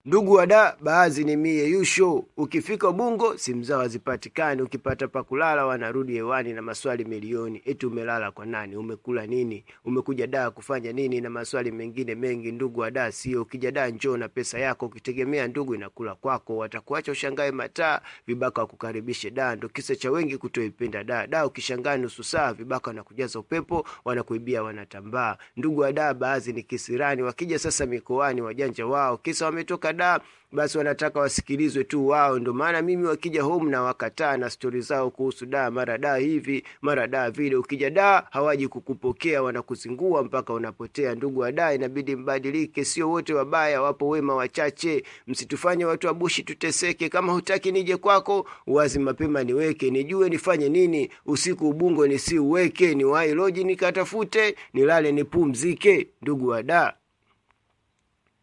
Ndugu wa da, baadhi ni mie yusho. Ukifika Ubungo simu zao hazipatikani, ukipata pa kulala wanarudi hewani na maswali milioni, eti umelala kwa nani, umekula nini, umekuja da kufanya nini, na maswali mengine mengi. Ndugu wa da sio, ukija da njoo na pesa yako, ukitegemea ndugu inakula kwako, watakuacha ushangae mataa, vibaka wakukaribishe da. Ndo kisa cha wengi kutoipenda da. Da ukishangaa nusu saa, vibaka wanakujaza upepo, wanakuibia, wanatambaa. Ndugu wa da, baadhi ni kisirani, wakija sasa mikoani, wajanja wao, kisa wametoka da basi wanataka wasikilizwe tu wao. Ndo maana mimi wakija home na wakataa na stori zao kuhusu da, mara da hivi mara da vile. Ukija da hawaji kukupokea, wanakuzingua mpaka unapotea. Ndugu wa da, inabidi mbadilike, sio wote wabaya, wapo wema wachache. Msitufanye watu wa bushi tuteseke. Kama hutaki nije kwako, wazi mapema niweke, nijue nifanye nini. Usiku Ubungo nisiuweke, niwahi loji nikatafute, nilale nipumzike. Ndugu wa da